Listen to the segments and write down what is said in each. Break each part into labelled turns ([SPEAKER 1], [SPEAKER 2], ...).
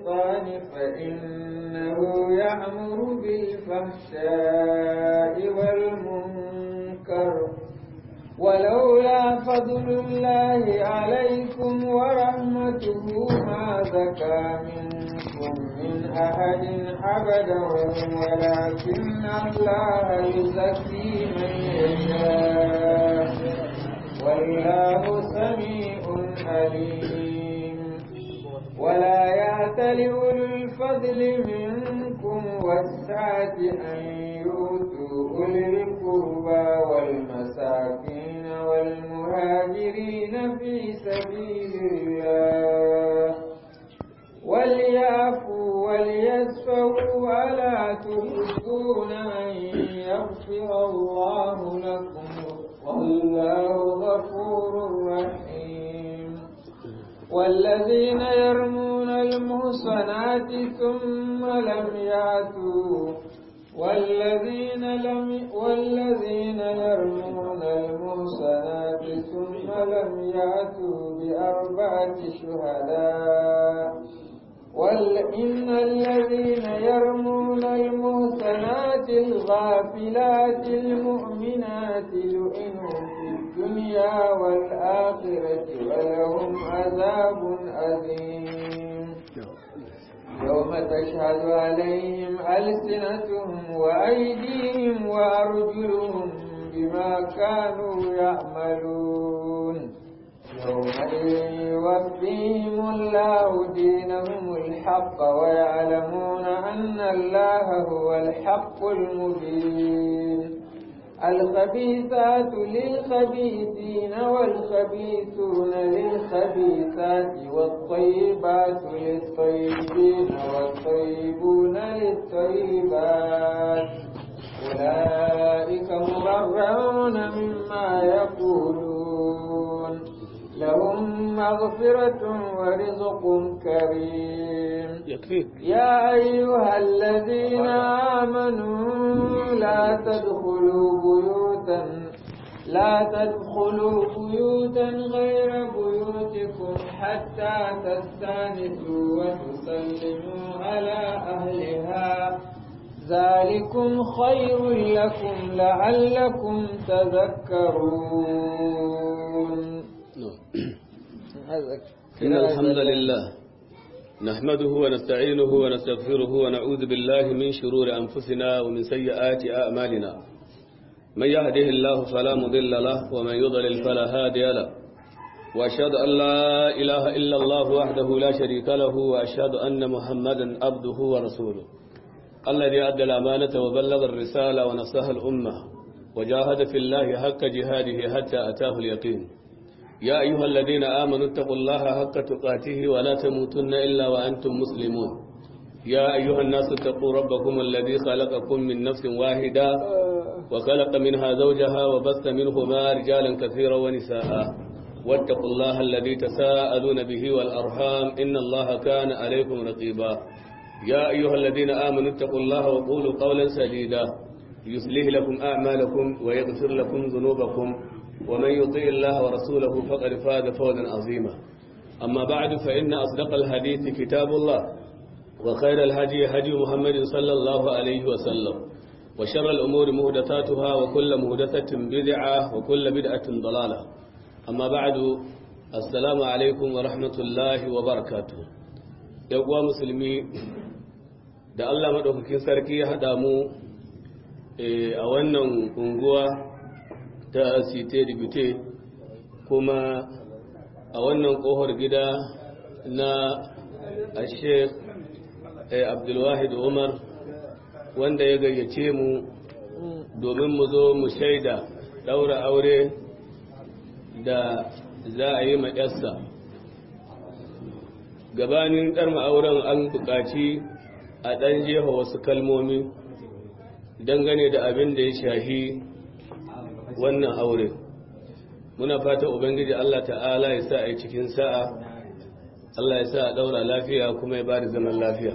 [SPEAKER 1] الشيطان فإنه يأمر بالفحشاء والمنكر ولولا فضل الله عليكم ورحمته ما زكى منكم من أحد أبدا ولكن الله يزكي من يشاء والله سميع عليم ولا يأتل أولو الفضل منكم والسعة أن يؤتوا أولي القربى والمساكين والمهاجرين في سبيل الله وليعفوا وليسفوا ألا تحبون أن يغفر الله لكم والله غفور رحيم والذين يرمون المحصنات ثم لم يأتوا والذين لم والذين يرمون المحصنات ثم لم يأتوا بأربعة شهداء وإن الذين يرمون المحصنات الغافلات المؤمنات لئنوا في الدنيا والآخرة ولهم عذاب أليم يوم تشهد عليهم ألسنتهم وأيديهم وأرجلهم بما كانوا يعملون يومئذ يوفيهم الله دينهم الحق ويعلمون أن الله هو الحق المبين الخبيثات للخبيثين والخبيثون للخبيثات والطيبات للطيبين والطيبون للطيبات أولئك مبرعون مما يقولون لهم مغفرة ورزق كريم
[SPEAKER 2] يكفيك
[SPEAKER 1] يا أيها الذين آمنوا لا تدخلوا بيوتا لا تدخلوا بيوتا غير بيوتكم حتى تستانسوا وتسلموا على أهلها ذلكم خير لكم لعلكم تذكرون
[SPEAKER 2] إن الحمد لله نحمده ونستعينه ونستغفره ونعوذ بالله من شرور أنفسنا ومن سيئات أعمالنا من يهده الله فلا مضل له ومن يضلل فلا هادي له وأشهد أن لا إله إلا الله وحده لا شريك له وأشهد أن محمدا عبده ورسوله الذي أدى الأمانة وبلغ الرسالة ونصح الأمة وجاهد في الله حق جهاده حتى أتاه اليقين يا أيها الذين آمنوا اتقوا الله حق تقاته ولا تموتن إلا وأنتم مسلمون يا أيها الناس اتقوا ربكم الذي خلقكم من نفس واحدة وخلق منها زوجها وبث منهما رجالا كثيرا ونساء واتقوا الله الذي تساءلون به والأرحام إن الله كان عليكم رقيبا يا أيها الذين آمنوا اتقوا الله وقولوا قولا سديدا يصلح لكم أعمالكم ويغفر لكم ذنوبكم ومن يطيع الله ورسوله فقد فاز فوزا عظيما أما بعد فإن أصدق الحديث كتاب الله وخير الهدي هدي محمد صلى الله عليه وسلم وشر الأمور مهدثاتها وكل مهدثة بدعة وكل بدعة ضلالة أما بعد السلام عليكم ورحمة الله وبركاته يقوى مسلمي da Allah maɗaukakin sarki ya haɗa mu a wannan unguwa ta site dibite kuma a wannan ƙofar gida na ashek abdulwahid umar wanda ya gayyace mu domin mu zo mu shaida ɗaura aure da za a yi maƙyarsa gabanin ɗarma auren an buƙaci a ɗan jefa wasu kalmomi dangane da abin da ya shahi wannan aure muna fata ubangiji Allah ta'ala ya sa a yi cikin sa'a Allah ya sa a ɗaura lafiya kuma ya ba da zaman lafiya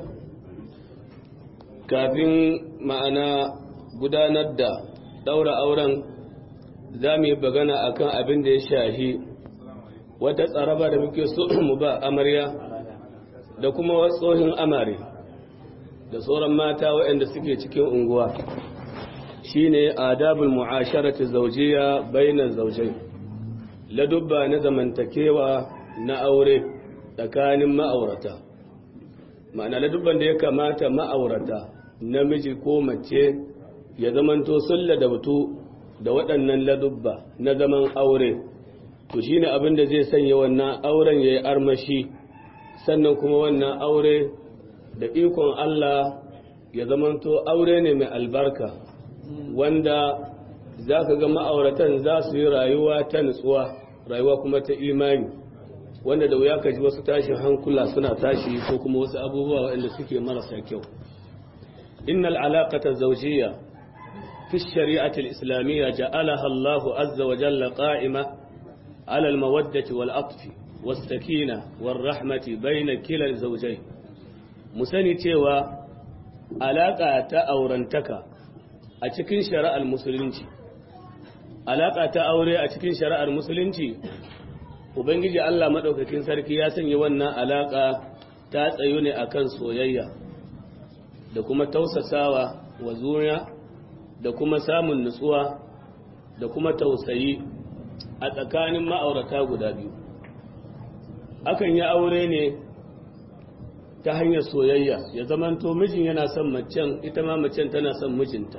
[SPEAKER 2] kafin ma'ana gudanar da ɗaura auren za mu yi bagana akan abin da ya shahi wata tsaraba da muke so mu ba amarya da kuma tsohin amare da sauran mata waɗanda suke cikin unguwa shine adabul mu'asharati zawjiyya bainan zawjai ladubba na zamantakewa na aure tsakanin ma'aurata ma'ana ladubban da ya kamata ma'aurata namiji ko mace ya zamanto sun ladabtu da waɗannan ladubba na zaman aure to shine abin da zai sanya wannan auren yayi armashi sannan kuma wannan aure da ikon Allah ya zamanto aure ne mai albarka wanda za ka ga ma'auratan za su yi rayuwa ta nutsuwa rayuwa kuma ta imani wanda da wuya ka ji wasu tashin hankula suna tashi ko kuma wasu abubuwa waɗanda suke marasa kyau innal alaqata zawjiyya fi shari'ati al-islamiyya ja'alaha Allahu azza wa jalla qa'ima 'ala al-mawaddati wal 'atfi was-sakina war-rahmati bayna kila zawjayn mu sani cewa alaka ta aurantaka a cikin shari'ar musulunci alaƙa ta aure a cikin shari'ar musulunci ubangiji Allah maɗaukakin sarki ya sanya wannan alaƙa ta tsayo ne akan soyayya da kuma tausasawa wa zuriya da kuma samun nutsuwa da kuma tausayi a tsakanin ma'aurata guda biyu akan yi aure ne ta hanyar soyayya ya zamanto mijin yana son macen ita ma macen tana son mijinta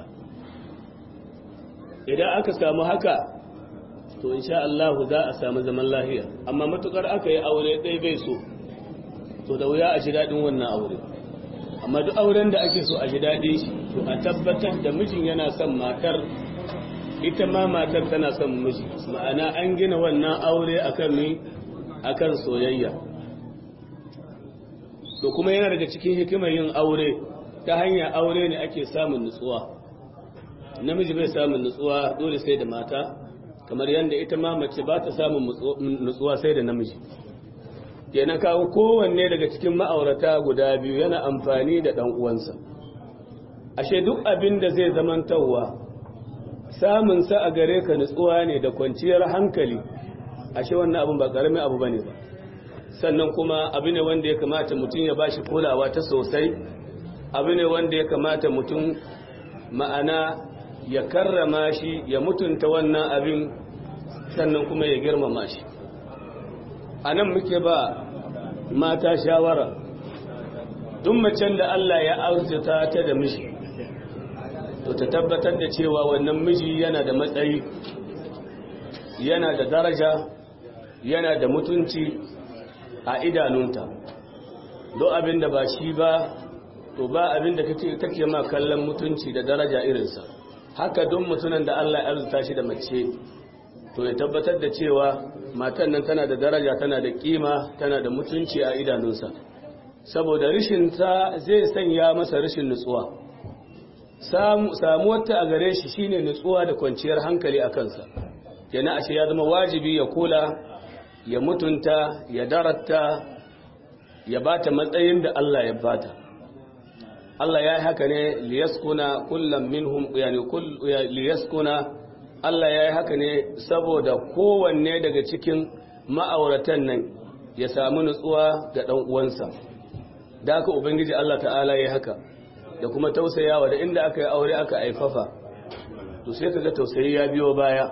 [SPEAKER 2] idan aka samu haka to insha Allah za a samu zaman lahiya amma matukar aka yi aure ɗaya bai so to da wuya a ji daɗin wannan aure amma duk auren da ake so a ji daɗin shi to a tabbatar da mijin yana son matar ita ma matar tana son miji ma'ana an gina wannan aure akan mi akan soyayya to kuma yana daga cikin hikimar yin aure ta hanyar aure ne ake samun nutsuwa namiji bai samun nutsuwa dole sai da mata kamar yadda ita ma mace ba ta samun nutsuwa sai da namiji kenan kawo kowanne daga cikin ma'aurata guda biyu yana amfani da ɗan uwansa ashe duk abin da zai zamantawa samun sa a gare ka nutsuwa ne da kwanciyar hankali ashe wannan abin ba ƙaramin abu bane ba sannan kuma abu ne wanda ya kamata mutum ya bashi kulawa ta sosai abu ne wanda ya kamata mutum ma'ana ya karrama shi ya mutunta wannan abin sannan kuma ya girmama shi a nan muke ba mata shawara duk macen da Allah ya arzuta ta da miji to ta tabbatar da cewa wannan miji yana da matsayi yana da daraja yana da mutunci a idanunta don abin da ba shi ba to ba abin da kake ma kallon mutunci da daraja irinsa haka don mutunan da Allah ya arzuta shi da mace to ya tabbatar da cewa matan nan tana da daraja tana da kima tana da mutunci a idanunsa saboda rishin ta zai sanya masa rishin nutsuwa samuwar ta a gare shi shine nutsuwa da kwanciyar hankali a kansa kenan ashe ya zama wajibi ya kula ya mutunta ya daratta ya bata matsayin da Allah ya bata Allah ya yi haka ne liyaskuna kullum minhum yani liyaskuna Allah ya yi haka ne saboda kowanne daga cikin ma'auratan nan ya samu nutsuwa ga ɗan uwansa da haka ubangiji Allah ta'ala ya yi haka da kuma tausayawa da inda aka yi aure aka aifafa to sai kaga tausayi ya biyo baya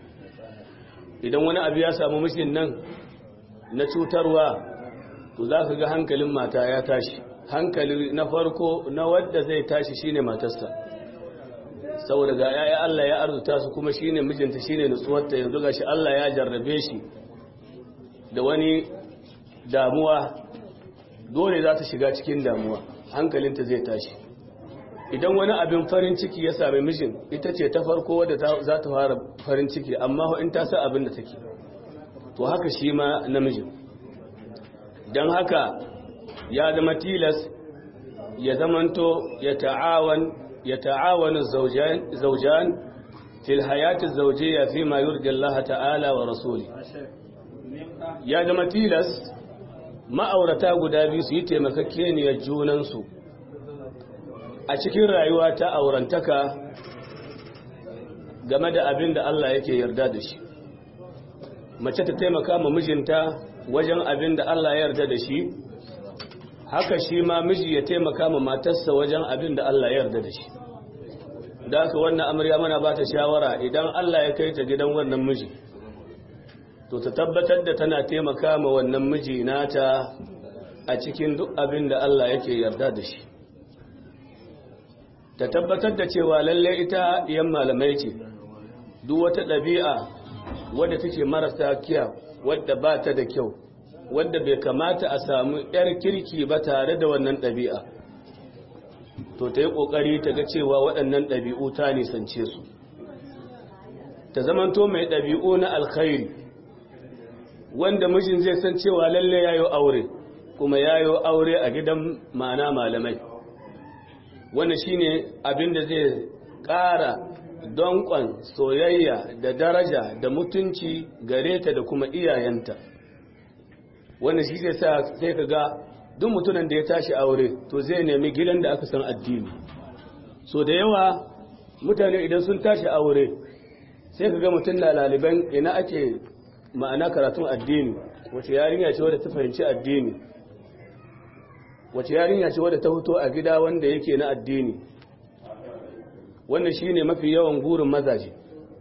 [SPEAKER 2] idan wani abu ya samu mishin nan na cutarwa to za ka ga hankalin mata ya tashi hankali na farko na wadda zai tashi shine matarsa saboda ga yaya Allah ya arzuta su kuma shine mijinta shine nutsuwarta yanzu gashi Allah ya jarrabe shi da wani damuwa dole za ta shiga cikin damuwa hankalinta zai tashi idan wani abin farin ciki ya sami mijin ita ce ta farko wadda za ta fara farin ciki amma in ta sa abin da take to haka shi ma namijin don haka ya zama tilas ya zamanto ya ta'awan ya ta'awanu zaujan fil hayati zaujiyya fi ma yurdi Allah ta'ala wa rasuli ya zama tilas ma'aurata guda biyu su yi taimakakkeniyar junansu a cikin rayuwa ta aurantaka game da abin da Allah yake yarda da shi mace ta taimaka ma mijinta wajen abin da Allah ya yarda da shi haka shi ma miji ya taimaka ma matarsa wajen abin da Allah ya yarda da shi da haka wannan amarya mana ba ta shawara idan Allah ya kai ta gidan wannan miji to ta tabbatar da tana taimaka ma wannan miji nata a cikin duk abin da Allah yake yarda da shi ta tabbatar da cewa lalle ita yan malamai ce duk wata ɗabi'a wadda take marasa kyau wadda ba ta da kyau wadda bai kamata a samu 'yar kirki ba tare da wannan ɗabi'a to ta yi ƙoƙari ta ga cewa waɗannan ɗabi'u ta nisance su ta zamanto mai ɗabi'u na alkhairi wanda mijin zai san cewa lalle yayo aure kuma yayo aure a gidan ma'ana malamai wannan shine abin da zai ƙara donƙon soyayya da daraja da mutunci gare ta da kuma iyayenta wannan shi zai sa sai ka ga duk mutumin da ya tashi aure to zai nemi gidan da aka san addini so da yawa mutane idan sun tashi aure sai ka ga mutum na laliban ina ake ma'ana karatun addini wace yarinya ce wadda ta fahimci addini wace yarinya ce wadda ta fito a gida wanda yake na addini wannan shine mafi yawan gurin mazaje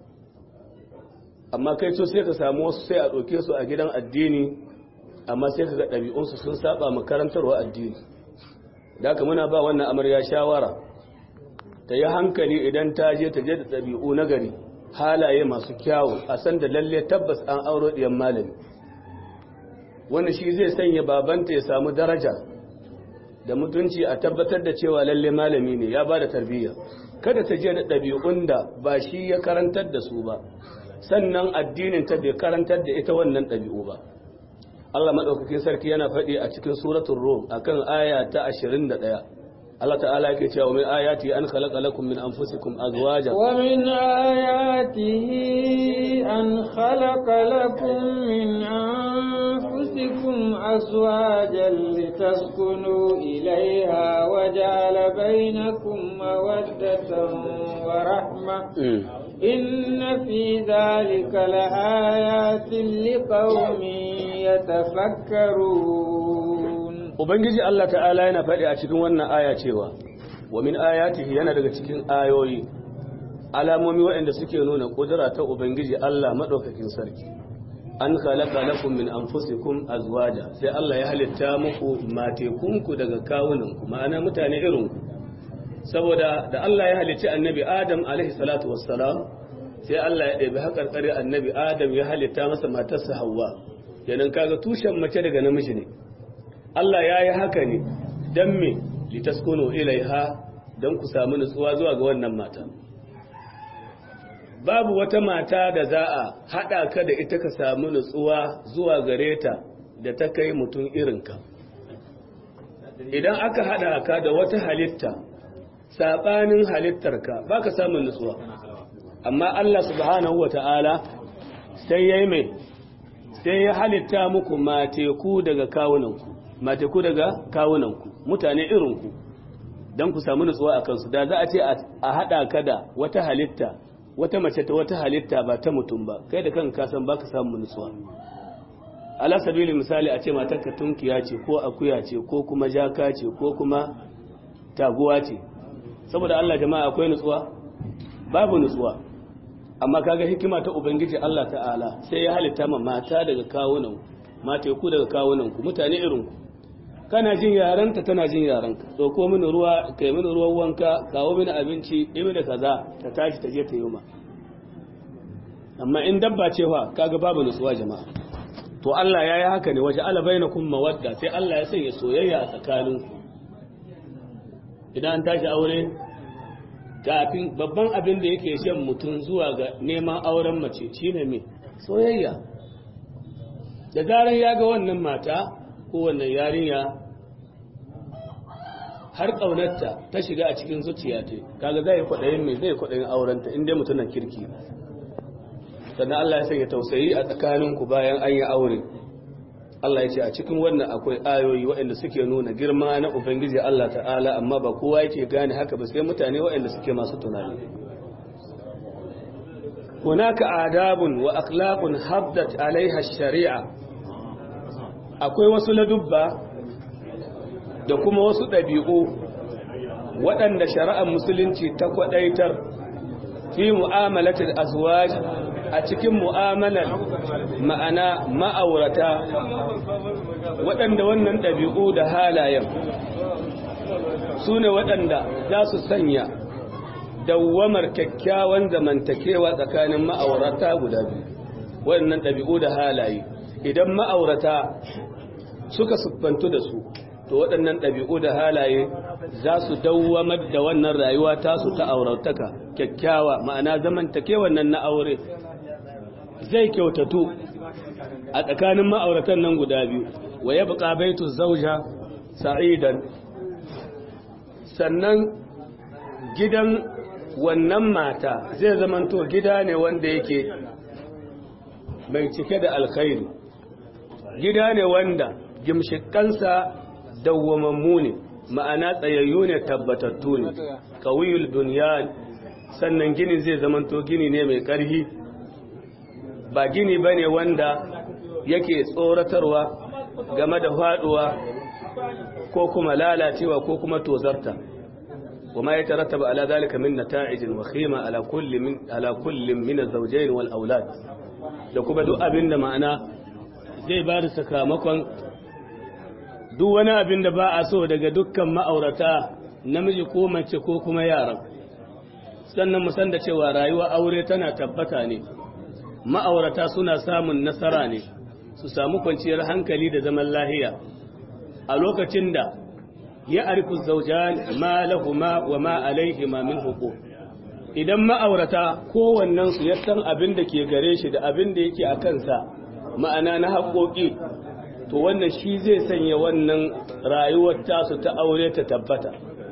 [SPEAKER 2] amma kai so sai ka samu wasu sai a ɗauke su a gidan addini amma sai ka ga ɗabi'unsu sun saba makarantarwa addini da haka muna ba wannan amarya shawara ta yi hankali idan ta je ta je da ɗabi'u na gari halaye masu kyawu a san da lalle tabbas an auro ɗiyan malami wani shi zai sanya babanta ya samu daraja da mutunci a tabbatar da cewa lalle malami ne ya ba da tarbiyya kada ta je da ɗabi'un da ba shi ya karantar da su ba sannan addinin ta bai karantar da ita wannan ɗabi'u ba Allah maɗaukakin sarki yana faɗi a cikin suratul rum akan aya ta 21 Allah ta'ala yake cewa min ayati an khalaqa lakum min anfusikum azwajan
[SPEAKER 1] wa min ayatihi an khalaqa lakum min anfusikum azwajan litaskunu ilayha wa ja'ala bainakum mawaddatan wa rahma inna fi dhalika laayatin liqaumin yatafakkarun
[SPEAKER 2] Ubangiji Allah ta'ala yana faɗi a cikin wannan aya cewa, wa min ayatihi yana daga cikin ayoyi, alamomi waɗanda suke nuna ƙudura ta Ubangiji Allah maɗaukakin sarki. An khalaqa lakum min anfusikum azwaja sai Allah ya halitta muku matekunku daga kawunanku ma'ana mutane irinku. Saboda da Allah ya halicci annabi Adam alaihi salatu wassalam sai Allah ya ɗebi haƙarƙari annabi Adam ya halitta masa matarsa Hawwa. Kenan kaga tushen mace daga namiji ne. Allah ya yi haka ne don me litaskunu ilaiha don ku samu nutsuwa zuwa ga wannan mata babu wata mata da za a haɗa ka da ita ka samu nutsuwa zuwa gare ta da ta kai mutum irinka idan aka haɗa ka da wata halitta saɓanin halittarka ba ka samun nutsuwa amma Allah subhanahu wa ta'ala sai ya yi mai sai ya halitta muku mateku daga kawunanku mateku daga kawunanku mutane irinku don ku samu nutsuwa a kansu da za a ce a haɗa ka da wata halitta wata mace ta wata halitta ba ta mutum ba kai da kanka san baka samu nutsuwa ala sabili misali a ce matarka tunkiya ce ko akuya ce ko kuma jaka ce ko kuma taguwa ce saboda Allah jama'a akwai nutsuwa babu nutsuwa amma kaga hikima ta ubangiji Allah ta'ala sai ya halitta ma mata daga kawunan mata ku daga kawunan ku mutane irin ku kana jin yaranta tana jin yaranka ɗauko mini ruwa kai mini ruwan wanka kawo mini abinci ɗimi da kaza ta tashi ta je ta yi ma amma in dabba ce fa kaga babu nutsuwa jama'a to Allah ya yi haka ne waje ala bainakum mawadda sai Allah ya sanya soyayya a tsakanin idan an tashi aure kafin babban abin da yake shan mutum zuwa ga neman auren mace shine me soyayya da zaran ya ga wannan mata ko wannan yarinya har ƙaunarta ta shiga a cikin zuciya ta kaga zai kwaɗayin mai zai kwaɗayin aurenta inda mutumin kirki sannan Allah ya sanya tausayi a tsakaninku bayan an yi aure Allah ya ce a cikin wannan akwai ayoyi waɗanda suke nuna girma na Ubangiji Allah ta'ala amma ba kowa yake gane haka ba sai mutane waɗanda suke masu tunani hunaka adabun wa akhlaqun habdat alaiha shari'a akwai wasu ladubba da kuma wasu ɗabi'u waɗanda shari'ar musulunci ta kwaɗaitar fi mu'amalatul azwaj a cikin mu'amalar ma'ana ma'aurata waɗanda wannan ɗabi'u da halayen su ne waɗanda za su sanya dawwamar kyakkyawan zamantakewa tsakanin ma'aurata guda biyu waɗannan ɗabi'u da halaye idan ma'aurata suka siffantu da su to waɗannan ɗabi'u da halaye za su dawwamar da wannan rayuwa tasu ta aurataka kyakkyawa ma'ana zamantakewan nan na aure zai kyautatu a tsakanin ma'auratan nan guda biyu wa ya buƙa baitu zauja sa'idan sannan gidan wannan mata zai zamanto gida ne wanda yake mai cike da alkhairi gida ne wanda gimshikansa dawwamammu ne ma'ana tsayayyu ne tabbatattu ne kawiyul bunyan sannan gini zai zamanto gini ne mai ƙarfi ba gini ba ne wanda yake tsoratarwa game da faduwa ko kuma lalacewa ko kuma tozarta وما يترتب على ذلك من نتائج وخيمة على كل من على كل من الزوجين والأولاد da kuma duk abin da ma'ana zai ba da sakamakon duk wani abin da ba a so daga dukkan ma'aurata namiji ko mace ko kuma yaran sannan mu san da cewa rayuwa aure tana tabbata ne ma'aurata suna samun nasara ne su samu kwanciyar hankali da zaman lahiya a lokacin da ya arifu zaujan ma lahuma wa ma alaihima min huquq idan ma'aurata kowannen su ya san abin da ke gare shi da abin da yake a kansa ma'ana na haƙoƙi to wannan shi zai sanya wannan rayuwar tasu ta aure ta tabbata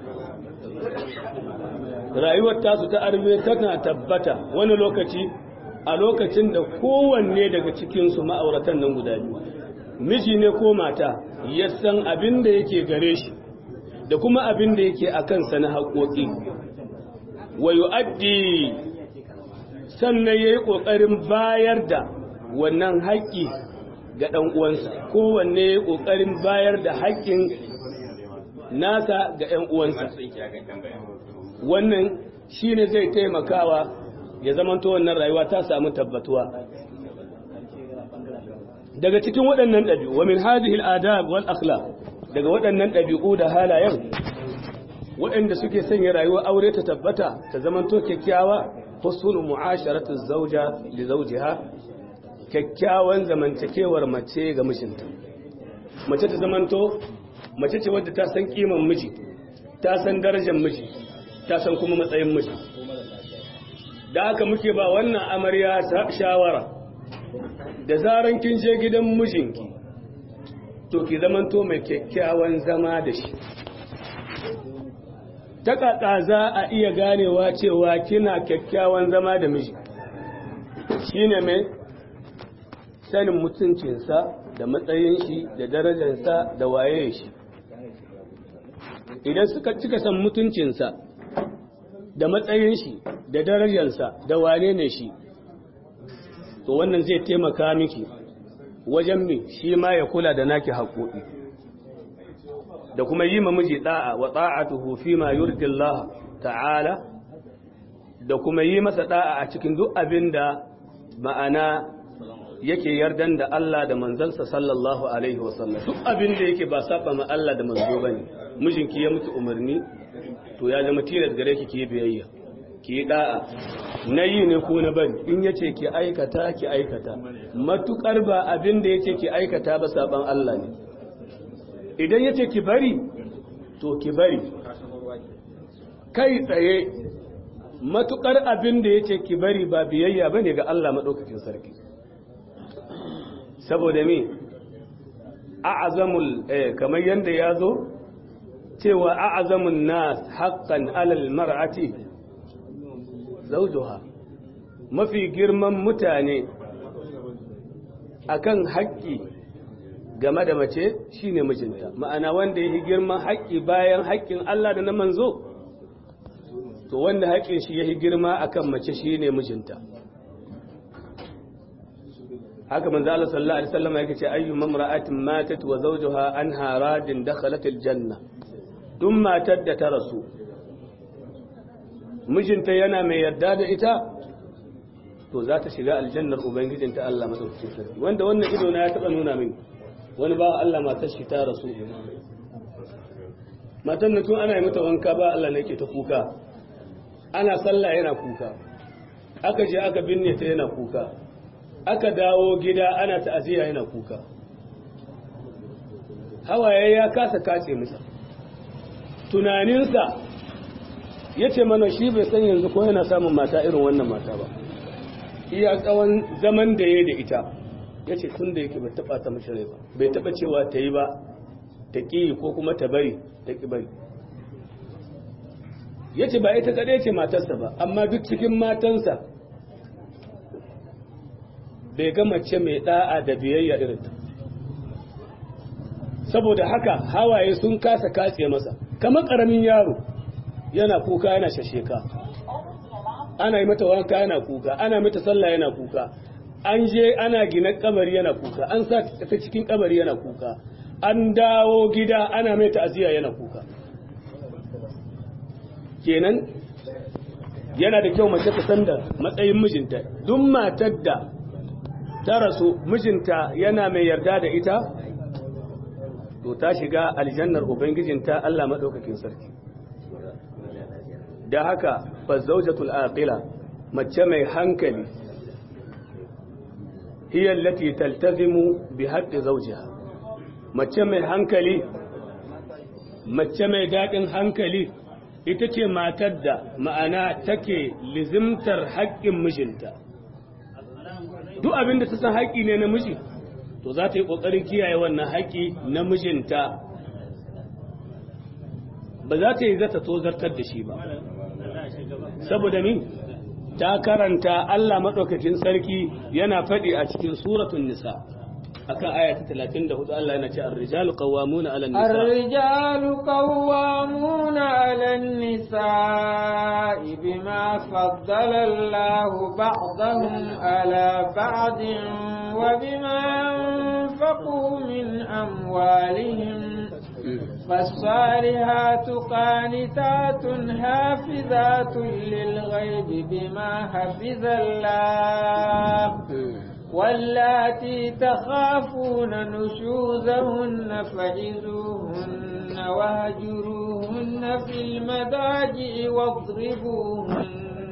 [SPEAKER 2] rayuwar tasu ta arme tana tabbata wani lokaci a lokacin da kowanne daga cikinsu ma'auratan nan guda biyu miji ne ko mata ya san abin da yake gare shi da kuma abin da yake a kansa na haƙoƙi wa yu'addi sannan yayi ƙoƙarin bayar da wannan haƙƙi ga ɗan uwansa kowanne yayi ƙoƙarin bayar da haƙƙin nasa ga ɗan uwansa wannan shine zai taimakawa ya zamanto wannan rayuwa ta samu tabbatuwa daga cikin waɗannan ɗabi'u wa min hadhihi al-adab wal akhlaq daga waɗannan ɗabi'u da halayen waɗanda suke sanya rayuwar aure ta tabbata ta zamanto kyakkyawa husnul mu'asharatu zawja li zawjiha kyakkyawan zamantakewar mace ga mijinta mace ta zamanto mace ce wadda ta san kiman miji ta san darajar miji ta san kuma matsayin miji da haka muke ba wannan amarya shawara da zaran kin je gidan mijinki to ki zamanto mai kyakkyawan zama da shi ta kaka za a iya ganewa cewa kina kyakkyawan zama da miji shine mai sanin mutuncinsa da matsayin shi da darajarsa da waye shi idan suka cika san mutuncinsa da matsayin shi da darajarsa da wane ne shi to wannan zai taimaka miki wajen mi shi ma ya kula da naki haƙoƙi da kuma yi ma miji da'a wa ta'atuhu fi ma yurdi Allah ta'ala da kuma yi masa da'a a cikin duk abin da ma'ana yake yardan da Allah da manzansa sallallahu alaihi wasallam duk abin da yake ba saba ma Allah da manzo bane mijinki ya mutu umarni to ya zama tilas gare ki ki biyayya ki da'a na yi ne ko na bari in yace ki aikata ki aikata matukar ba abin da yace ki aikata ba saban Allah ne idan yace ki bari to ki bari kai tsaye matukar abin da yace ki bari ba biyayya bane ga Allah madaukakin sarki saboda me a'zamul eh kamar yanda yazo cewa a'zamun nas haqqan alal mar'ati zawjuha mafi girman mutane akan haƙƙi game da mace shine mijinta ma'ana wanda yake girman haƙƙi bayan haƙƙin Allah da na manzo to wanda haƙƙin shi yake girma akan mace shine mijinta haka manzo Allah sallallahu alaihi wasallam yake ce ayyu mamra'atin matat wa zawjuha anha radin dakhalat aljanna duk matar da ta rasu mijinta yana mai yarda da ita to za ta shiga aljannar ubangijinta Allah madaukakin sarki wanda wannan ido na ya taba nuna min wani ba Allah matar shi ta rasu matan na tun ana yi mata wanka ba Allah ne ke ta kuka ana sallah yana kuka aka je aka binne ta yana kuka aka dawo gida ana ta'aziyya yana kuka hawaye ya kasa kace masa tunaninsa ya ce mana shi bai san yanzu ko yana samun mata irin wannan mata ba iya tsawon zaman da ya da ita ya ce tun da yake bai taba ta mashi rai ba bai taba cewa ta yi ba ta ƙi ko kuma ta bari ta ƙi bari ya ce ba ita kaɗai ce matarsa ba amma duk cikin matansa bai ga mace mai ɗa'a da biyayya irin ta saboda haka hawaye sun kasa katse masa kamar ƙaramin yaro yana kuka yana shasheka ana yi mata wanka yana kuka ana mata sallah yana kuka an je ana gina kabari yana kuka an sa ta cikin kabari yana kuka an dawo gida ana mai ta'aziyya yana kuka kenan yana da kyau mace ta san da matsayin mijinta duk matar da ta rasu mijinta yana mai yarda da ita to ta shiga aljannar ubangijinta Allah madaukakin sarki da haka fazzaujatul aqila mace mai hankali hiya allati taltazimu bi haqqi zawjiha mace mai hankali mace mai dadin hankali ita ce matar da ma'ana take lizimtar haƙƙin mijinta duk abin da ta san haƙƙi ne na miji to za ta yi ƙoƙarin kiyaye wannan haƙƙi na mijinta ba za ta yi zata tozartar da shi ba saboda min ta karanta Allah maɗaukakin sarki yana faɗi a cikin suratun nisa akan aya ta 34 Allah yana ce ar-rijalu qawwamuna 'ala an-nisa
[SPEAKER 1] ar-rijalu qawwamuna 'ala an-nisa'i bima faddala Allahu ba'dahum 'ala ba'din wa bima anfaqu min amwalihim فالصالحات قانتات حافظات للغيب بما حفظ الله واللاتي تخافون نشوزهن فعزوهن واهجروهن في المضاجع واضربوهن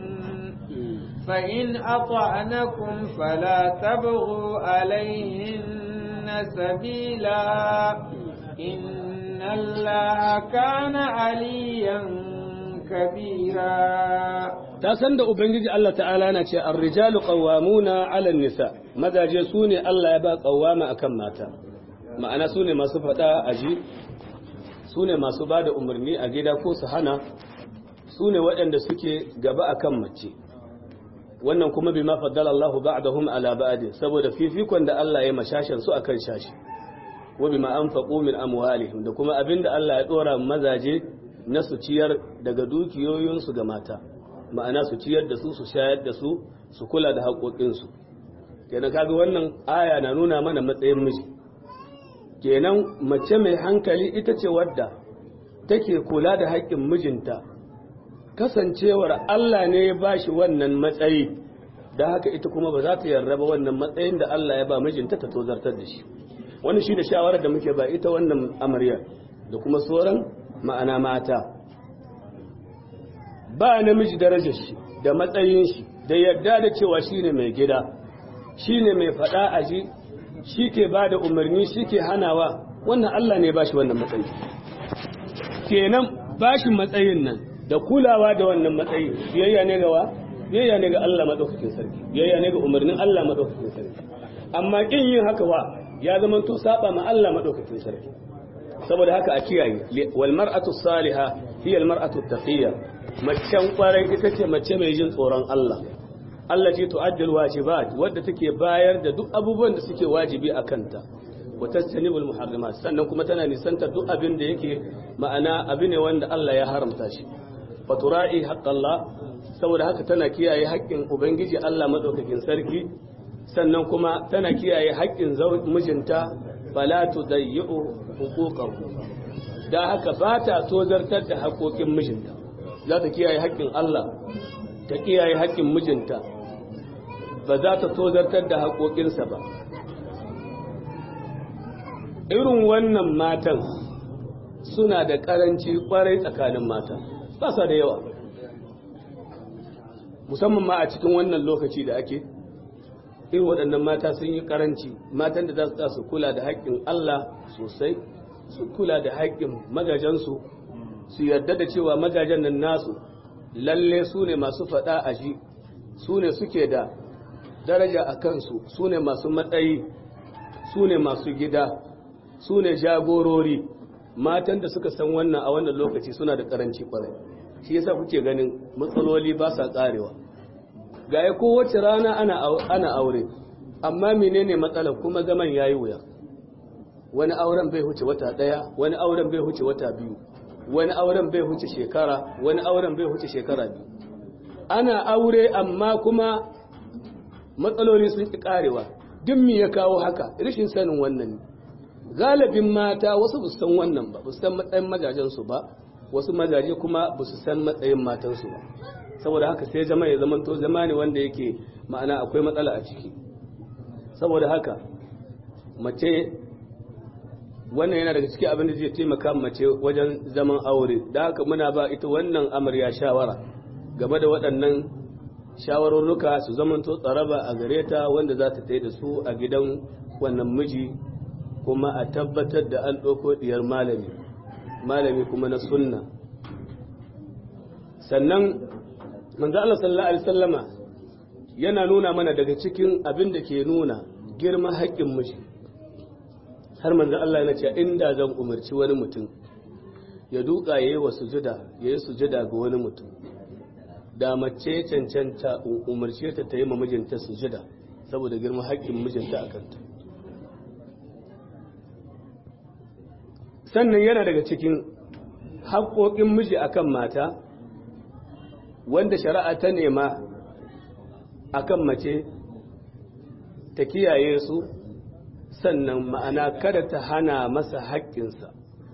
[SPEAKER 1] فإن أطعنكم فلا تبغوا عليهن سبيلا إن الله كان عليا كبيرا
[SPEAKER 2] ta san da ubangiji Allah ta'ala na ce ar-rijalu qawwamuna 'ala an-nisa mazaje su ne Allah ya ba qawwama akan mata ma'ana su ne masu fada aji su ne masu bada umarni a gida ko su hana su ne waɗanda suke gaba akan mace wannan kuma bima faddala Allahu ba'dahum 'ala ba'd saboda fifikon da Allah ya mashashan su akan shashi wa bima anfaqu min amwalihim da kuma abinda Allah ya dora mazaje na su ciyar daga dukiyoyinsu ga mata ma'ana su ciyar da su su shayar da su su kula da haƙoƙinsu kenan kaga wannan aya na nuna mana matsayin miji kenan mace mai hankali ita ce wadda take kula da haƙƙin mijinta kasancewar Allah ne ya bashi wannan matsayi da haka ita kuma ba za ta yarda ba wannan matsayin da Allah ya ba mijinta ta tozartar da shi wannan shi da shawarar da muke ba ita wannan amaryar da kuma sauran ma'ana mata ba namiji darajar shi da matsayin shi da yarda da cewa shine mai gida shine mai fada a ji shi ke ba da umarni shi ke hanawa wannan Allah ne ba shi wannan matsayi kenan ba shi matsayin nan da kulawa da wannan matsayi biyayya ne ga wa biyayya ne ga Allah madaukakin sarki biyayya ne ga umarnin Allah madaukakin sarki amma kin yin haka wa ya zama to saba ma Allah madaukakin sarki saboda haka a kiyaye wal mar'atu salihah hiya al mar'atu taqiyya macen kwarai ita ce mace mai jin tsoron Allah Allah ce tu'addil wajibat wadda take bayar da duk abubuwan da suke wajibi a kanta wa tastanibul muharramat sannan kuma tana nisantar duk abin da yake ma'ana abin ne wanda Allah ya haramta shi fatura'i haqqallah saboda haka tana kiyaye haƙƙin ubangiji Allah madaukakin sarki sannan kuma tana kiyaye haƙƙin mijinta fala tudayyi'u huquqahu da haka ba ta tozartar da haƙoƙin mijinta za ta kiyaye haƙƙin Allah ta kiyaye haƙƙin mijinta ba za ta tozartar da haƙoƙinsa ba irin wannan matan suna da ƙaranci ƙwarai tsakanin mata ba sa da yawa musamman ma a cikin wannan lokaci da ake irin waɗannan mata sun yi ƙaranci matan da za su kula da haƙƙin Allah sosai su kula da haƙƙin magajensu su yarda da cewa magajen nan nasu lalle su ne masu faɗa a shi su ne suke da daraja a kansu su ne masu matsayi su ne masu gida su ne jagorori matan da suka san wannan a wannan lokaci suna da karanci kwarai shi yasa kuke ganin matsaloli ba sa karewa ga ya kowace rana ana aure amma menene matsalar kuma zaman yayi wuya wani auren bai huce wata daya wani auren bai huce wata biyu wani auren bai huce shekara wani auren bai huce shekara biyu ana aure amma kuma matsaloli sun ki karewa duk me ya kawo haka rashin sanin wannan ne galibin mata wasu ba su san wannan ba ba su san matsayin majajensu ba wasu majaje kuma ba su san matsayin matansu ba saboda haka sai jama'a ya zamanto zama ne wanda yake ma'ana akwai matsala a ciki saboda haka mace wannan yana daga cikin abin da zai taimaka mace wajen zaman aure da haka muna ba ita wannan amarya shawara game da waɗannan shawararruka su zamanto tsaraba a gare ta wanda za ta tai da su a gidan wannan miji kuma a tabbatar da an ɗauko ɗiyar malami malami kuma na sunna sannan manzo Allah sallallahu alaihi wasallama yana nuna mana daga cikin abin da ke nuna girman haƙƙin miji har manzo Allah yana cewa inda zan umarci wani mutum ya duka yayi wa sujuda yayi sujuda ga wani mutum da mace cancanta umarce ta ta yi ma mijinta sujuda saboda girman haƙƙin mijinta a kanta sannan yana daga cikin haƙoƙin miji akan mata wanda shari'a ta nema akan mace ta kiyaye su sannan ma'ana kada ta hana masa haƙƙinsa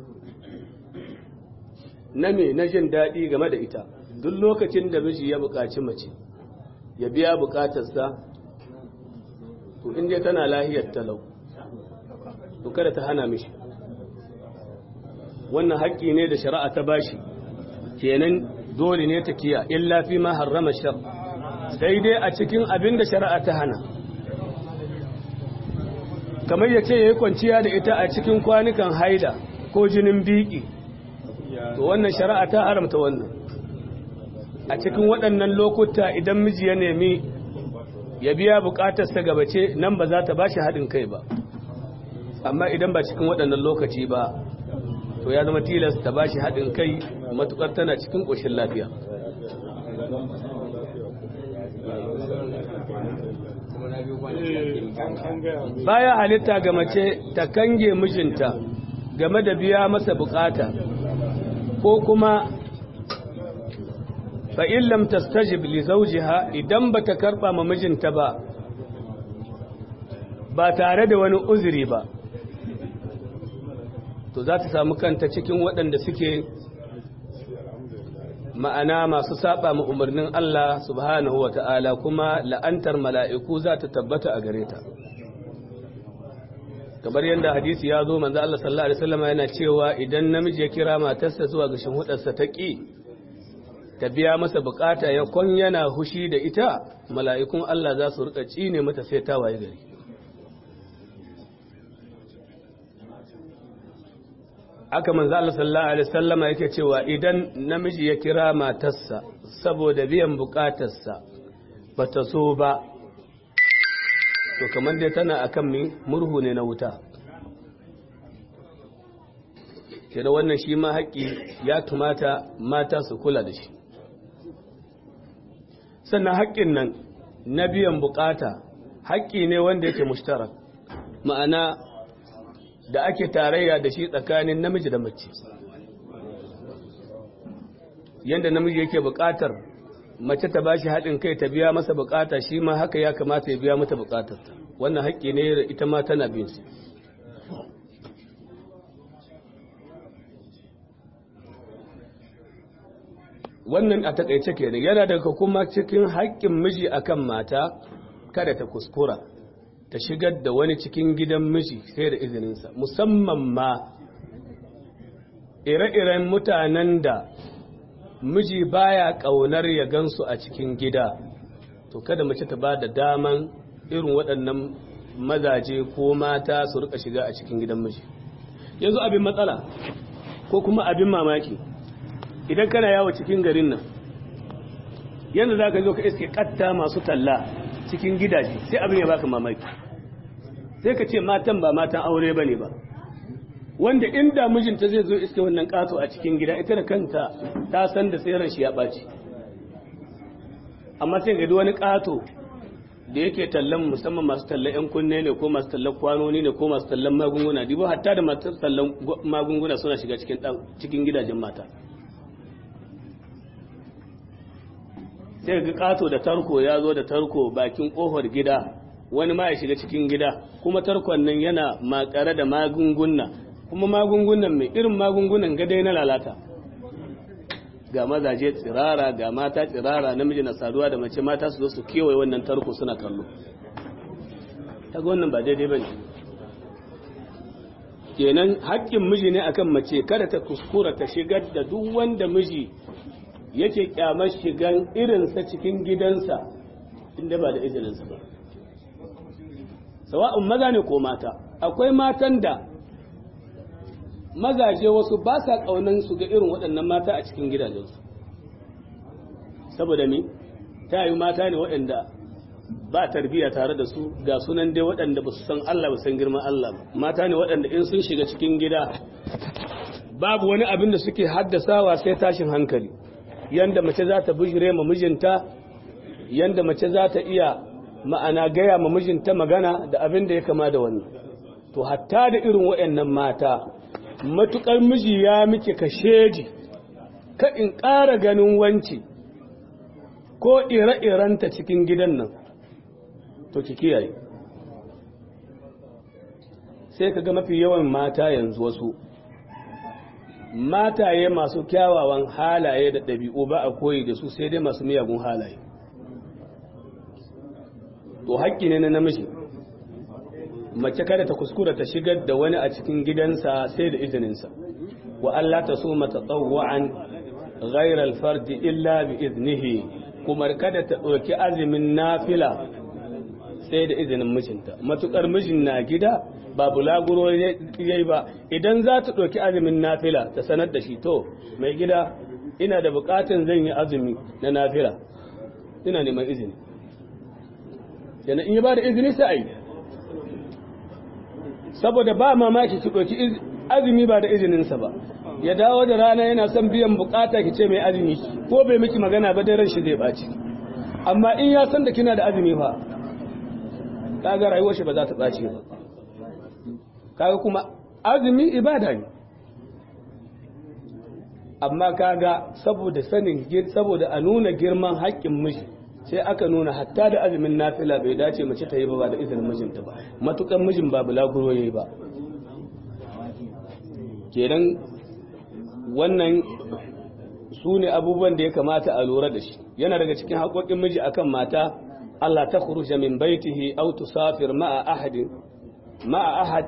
[SPEAKER 2] na me na jin daɗi game da ita duk lokacin da miji ya buƙaci mace ya biya buƙatarsa to inda tana lahiyar talau to kada ta hana mishi wannan haƙƙi ne da shari'a ta bashi kenan dole ne ta kiya illa fi ma harrama shar sai dai a cikin abin da shari'a ta hana kamar ya ce ya yi kwanciya da ita a cikin kwanukan haida ko jinin biki to wannan shari'a ta haramta wannan a cikin waɗannan lokuta idan miji ya nemi ya biya buƙatarsa gabace nan ba za ta ba shi haɗin kai ba amma idan ba cikin waɗannan lokaci ba to ya zama tilas ta ba shi haɗin kai matuƙar tana cikin ƙoshin lafiya baya halitta ga mace ta kange mijinta game da biya masa bukata ko kuma fa illam tastajib li zawjiha idan bata karba ma mijinta ba ba tare da wani uzuri ba to za ta samu kanta cikin waɗanda suke ma'ana masu saba ma umarnin Allah subhanahu wa ta'ala kuma la'antar mala'iku za ta tabbata a gare ta kamar yadda hadisi ya zo manzo Allah sallallahu alaihi wasallam yana cewa idan namiji ya kira matarsa zuwa ga shinhudarsa ta ki ta biya masa bukata ya kon yana hushi da ita mala'ikun Allah za su rika cine mata sai ta waye gari aka manzo Allah sallallahu alaihi wasallama yake cewa idan namiji ya kira matarsa saboda biyan bukatarsa bata so ba to kamar dai tana akan mi murhu ne na wuta ke da wannan shi ma haƙƙi ya tumata mata su kula da shi sannan haƙƙin nan na biyan bukata haƙƙi ne wanda yake mushtarak ma'ana da ake tarayya da shi tsakanin namiji da mace yadda namiji yake buƙatar mace ta bashi haɗin kai ta biya masa bukata shi ma haka ya kamata ya biya mata bukatarta wannan haƙƙi ne da ita ma tana bin su wannan a takaice kenan yana daga kuma cikin haƙƙin miji akan mata kada ta kuskura ta shigar da wani cikin gidan miji sai da izininsa musamman ma ire-iren mutanen da miji baya ƙaunar ya gansu a cikin gida to kada mace ta ba da daman irin waɗannan mazaje ko mata su rika shiga a cikin gidan miji yanzu abin matsala ko kuma abin mamaki idan kana yawo cikin garin nan yanda za ka zo ka iske katta masu talla cikin gidaje sai abin ya baka mamaki sai ka ce matan ba matan aure ba ne ba wanda inda mijinta zai zo iske wannan kato a cikin gida ita da kanta ta san da tseren shi ya ɓaci amma sai ga wani kato da yake tallan musamman masu tallan yan kunne ne ko masu tallan kwanoni ne ko masu tallan magunguna dibo hatta da masu tallan magunguna suna shiga cikin gidajen mata sai ga kato da tarko ya zo da tarko bakin kofar gida wani ma ya shiga cikin gida kuma tarkon nan yana makare da magunguna kuma magungunan mai irin magungunan gadai na lalata ga mazaje tsirara ga mata tsirara namiji na saduwa da mace mata su zo su kewaye wannan tarko suna kallo ta wannan ba daidai ba ne kenan haƙƙin miji ne akan mace kada ta kuskura ta shigar da duk wanda miji yake kyamar shigan irinsa cikin gidansa inda ba da izininsa ba sawa'un maza ne ko mata akwai matan da mazaje wasu ba sa ƙaunan su ga irin waɗannan mata a cikin gidajensu saboda ni ta yi mata ne waɗanda ba tarbiyya tare da su ga sunan dai waɗanda ba su san Allah ba san girman Allah ba mata ne waɗanda in sun shiga cikin gida babu wani abin da suke haddasawa sai tashin hankali yanda mace za ta bujire ma mijinta yanda mace za ta iya ma'ana gaya ma mijinta magana da abin da ya kama da wannan to hatta da irin waɗannan mata matukar miji ya miki kasheji ka in ƙara ganin wanci ko ire-irenta cikin gidan nan to ki kiyaye sai ka ga mafi yawan mata yanzu wasu mataye masu kyawawan halaye da ɗabi'u ba a koyi da su sai dai masu miyagun halaye to haƙƙi ne na namiji mace kada ta kuskura ta shigar da wani a cikin gidansa sai da izininsa wa Allah ta so mata tsawwa'an ghairal fardi illa bi iznihi kuma kada ta ɗauki azumin nafila sai da izinin mijinta matukar mijin na gida ba bulaguro yayi ba idan za ta ɗauki azumin nafila ta sanar da shi to mai gida ina da buƙatan zan yi azumi na nafila ina neman izini yana in yi ba da izini sai a yi saboda ba mamaki ki ɗauki azumi ba da izininsa ba ya dawo da rana yana son biyan bukata ki ce mai azumi ko bai miki magana ba daren shi zai ɓaci amma in ya san da kina da azumi fa kaga rayuwar shi ba za ta ɓaci ba kaga kuma azumi ibada ne amma kaga saboda sanin saboda a nuna girman haƙƙin miji sai aka nuna hatta da azumin nafila bai dace mace ta yi ba da izinin mijinta ba matukan mijin ba bulaguro yayi ba kenan wannan su ne abubuwan da ya kamata a lura da shi yana daga cikin haƙoƙin miji akan mata Allah ta khuruja min baitihi aw tusafir ma'a ahadin ma'a ahad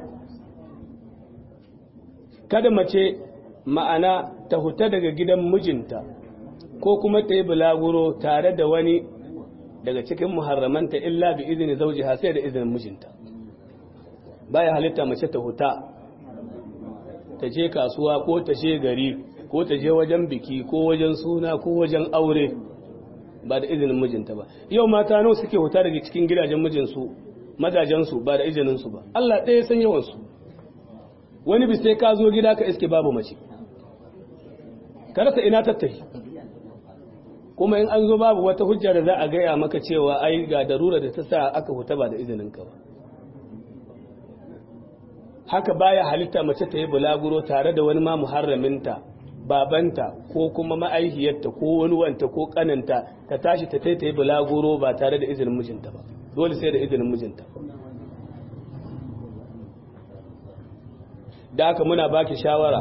[SPEAKER 2] kada mace ma'ana ta huta daga gidan mijinta ko kuma ta yi bulaguro tare da wani daga cikin muharramanta illa bi izini zaujiha sai da izinin mijinta baya halitta mace ta huta ta je kasuwa ko ta je gari ko ta je wajen biki ko wajen suna ko wajen aure ba da izinin mijinta ba yau mata nawa suke huta daga cikin gidajen mijinsu mazajensu ba da izininsu ba Allah ɗaya san yawansu wani bi sai ka zo gida ka iske babu mace ka rasa ina tattahi kuma in an zo babu wata hujja da za a gaya maka cewa ai ga darura da ta sa aka huta ba da izininka ba haka baya halitta mace ta yi bulaguro tare da wani ma muharraminta babanta ko kuma ma'aihiyarta ko wani wanta ko kananta ta tashi ta tai ta yi bulaguro ba tare da izinin mijinta ba dole sai da izinin mijinta da haka muna baki shawara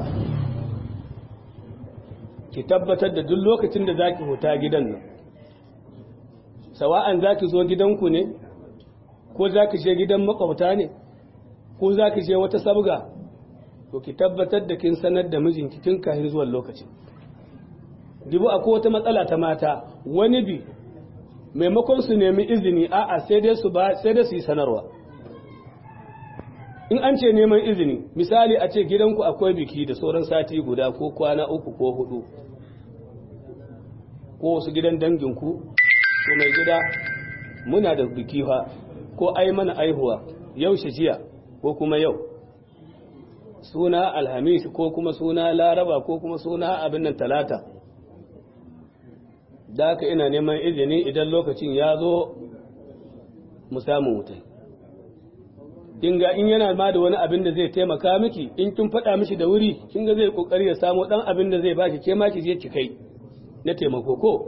[SPEAKER 2] ki tabbatar da duk lokacin da zaki huta gidan nan sawa'an zaki zo gidanku ne ko zaki je gidan makwabta ne ko zaki je wata sabga to ki tabbatar da kin sanar da mijinki tun kafin zuwan lokaci dibu akwai wata matsala ta mata wani bi maimakon su nemi izini a'a sai dai su ba sai dai su yi sanarwa in an ce neman izini misali a ce gidanku akwai biki da sauran sati guda ko kwana uku ko hudu ko wasu gidan danginku ko mai gida muna da biki fa ko ai mana aihuwa yau jiya ko kuma yau suna alhamis ko kuma suna laraba ko kuma suna abin nan talata da haka ina neman izini idan lokacin ya zo mu samu wutai in ga in yana ma da wani abin da zai taimaka miki in kin faɗa mishi da wuri kin ga zai kokari ya samu dan abin da zai baki ke ma ki je ki kai na taimako ko